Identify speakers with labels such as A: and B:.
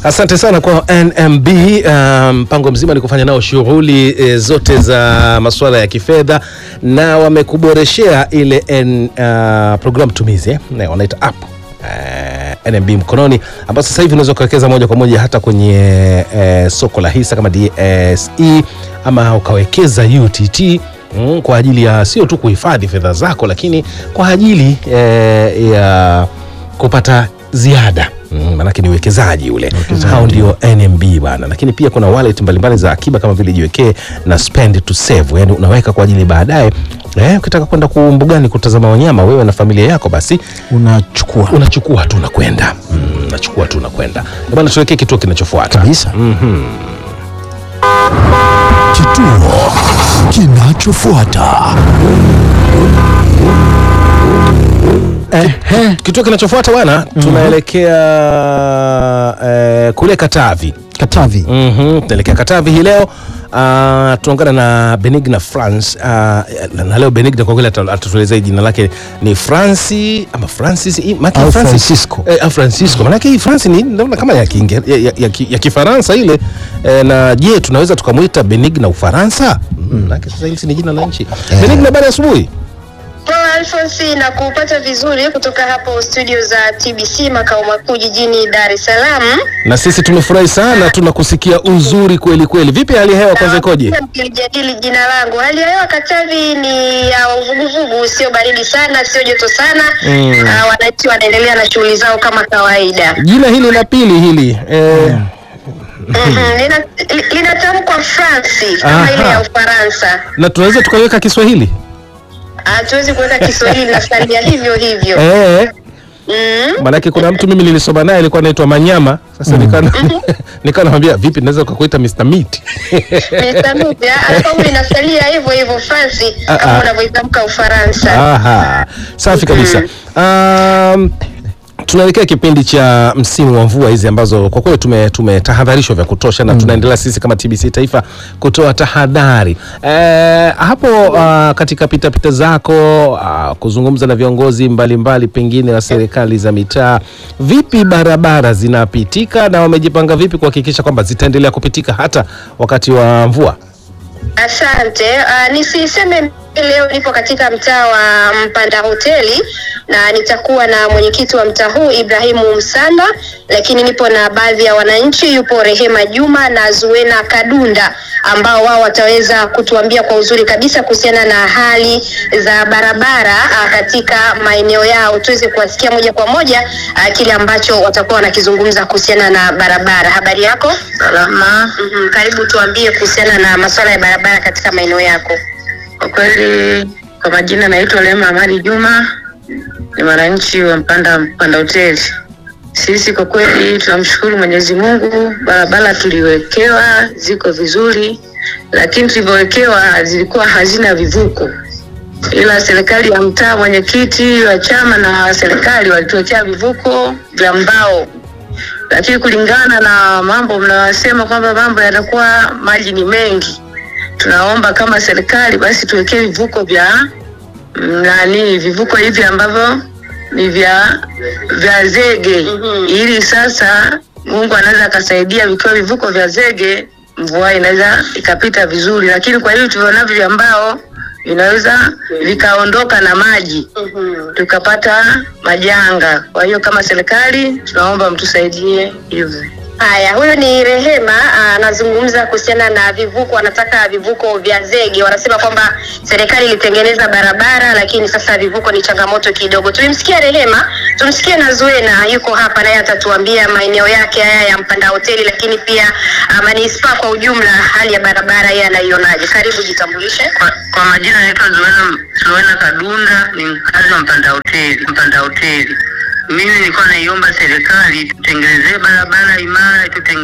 A: Asante sana kwa NMB. Mpango um, mzima ni kufanya nao shughuli e, zote za masuala ya kifedha na wamekuboreshea ile N, uh, program tumizi eh? Na wanaita app uh, NMB mkononi, ambapo sasa hivi unaweza kuwekeza moja kwa moja hata kwenye uh, soko la hisa kama DSE ama ukawekeza UTT mm, kwa ajili ya sio tu kuhifadhi fedha zako, lakini kwa ajili eh, ya kupata ziada Mm, manake ni uwekezaji ule. Hao ndio NMB bana, lakini pia kuna wallet mbalimbali za akiba kama vile jiwekee na spend to save, yani unaweka kwa ajili baadaye. Eh, ukitaka kwenda kumbugani kutazama wanyama wewe na familia yako, basi
B: unachukua
A: unachukua tu unakwenda, mm, unachukua tu unakwenda bana. Tuelekee kituo kinachofuata
B: kabisa.
C: Kituo kinachofuata.
A: Eh, kituo kinachofuata bwana, tunaelekea eh, kule Katavi.
B: Katavi.
A: Mhm, tunaelekea Katavi hii leo. Uh, tunaungana na Benigna France uh, na leo Benigna kwa kweli ata- atatuelezea jina lake ni Franci ama Francis i- maki
B: Au
A: Francis-
B: Francisco.
A: eh, au Francisco manake hii France ni naona kama ya Kiinge- ya, ya, ya, ki- ya Kifaransa ile eh, na je tunaweza tukamwita Benigna Ufaransa? Mm, manake sasa hili si ni jina la nchi. Benigna, baada ya asubuhi.
D: Poa Alphonse na kupata vizuri kutoka hapo studio za TBC makao makuu jijini Dar es Salaam.
A: Na sisi tumefurahi sana tunakusikia uzuri kweli kweli. Vipi hali ya hewa kwanza ikoje?
D: Na Nilijadili jina langu. Hali ya hewa Katavi ni ya uvuguvugu, sio baridi sana, sio joto sana.
A: Mm.
D: Ah, wananchi wanaendelea na shughuli zao kama kawaida.
A: Jina hili la pili hili eh,
D: Mhm, lina- li- Linatamkwa France kama
A: Aha.
D: ile ya Ufaransa.
A: na tunaweza tukaweka Kiswahili
D: Hatuwezi kuweka Kiswahili na salia hivyo hivyo.
A: eh,
D: Mm.
A: Maanake kuna mtu mimi nilisoma naye alikuwa anaitwa Manyama. Sasa nikana nikawa namwambia vipi, naweza kukuita Mr Meat
D: Mr. Mupya, albamu inasalia hivyo hivyo France
A: Ah,
D: kama
A: ah.
D: unavyoitamka Ufaransa.
A: Aha, safi kabisa. Um, tunaelekea kipindi cha msimu wa mvua hizi ambazo kwa kweli tume tumetahadharishwa vya kutosha na tunaendelea sisi kama TBC Taifa kutoa tahadhari eh, hapo uh, katika pitapita zako uh, kuzungumza na viongozi mbalimbali pengine wa serikali za mitaa, vipi barabara zinapitika na wamejipanga vipi kuhakikisha kwamba zitaendelea kupitika hata wakati wa mvua?
D: Asante. Uh, nisiseme leo nipo katika mtaa wa Mpanda Hoteli na nitakuwa na mwenyekiti wa mtaa huu Ibrahimu Msanda, lakini nipo na baadhi ya wananchi, yupo Rehema Juma na Zuena Kadunda ambao wao wataweza kutuambia kwa uzuri kabisa kuhusiana na hali za barabara uh, katika maeneo yao, tuweze kuwasikia moja kwa moja uh, kile ambacho watakuwa wanakizungumza kuhusiana na barabara. Habari yako?
E: Salama.
D: Mhm, Karibu tuambie kuhusiana na masuala ya barabara katika maeneo yako.
E: Kwa kweli, kwa majina naitwa Lema Amani Juma, ni mwananchi wa Mpanda Mpanda Hoteli. Sisi kwa kweli tunamshukuru Mwenyezi Mungu, barabara tuliwekewa ziko vizuri, lakini tulivyowekewa zilikuwa hazina vivuko, ila serikali ya mtaa, mwenyekiti wa chama na serikali walituwekea vivuko vya mbao lakini kulingana na mambo mnayosema kwamba mambo yatakuwa maji ni mengi, tunaomba kama serikali basi tuwekee vivuko vya mm, nani, vivuko hivi ambavyo ni vya vya zege
D: Mhm.
E: ili sasa Mungu anaweza akasaidia, vikiwa vivuko vya zege mvua inaweza ikapita vizuri, lakini kwa hivi tulionavyo vya mbao vinaweza vikaondoka na maji tukapata majanga. Kwa hiyo kama serikali tunaomba mtusaidie hivyo.
D: Haya, huyu ni Rehema ah, anazungumza kuhusiana na vivuko, wanataka vivuko vya zege. Wanasema kwamba serikali ilitengeneza barabara, lakini sasa vivuko ni changamoto kidogo. Tulimsikia Rehema, tumsikie na Zuena yuko hapa, naye atatuambia maeneo yake haya ya Mpanda Hoteli, lakini pia ah, manispaa kwa ujumla, hali ya barabara yeye anaionaje? Karibu, jitambulishe.
E: Kwa, kwa majina naitwa Zuena, Zuena Kadunda, ni mkazi wa Mpanda Hoteli. Mpanda Hoteli, mimi nilikuwa naiomba serikali tutengenezee barabara imara, tutenge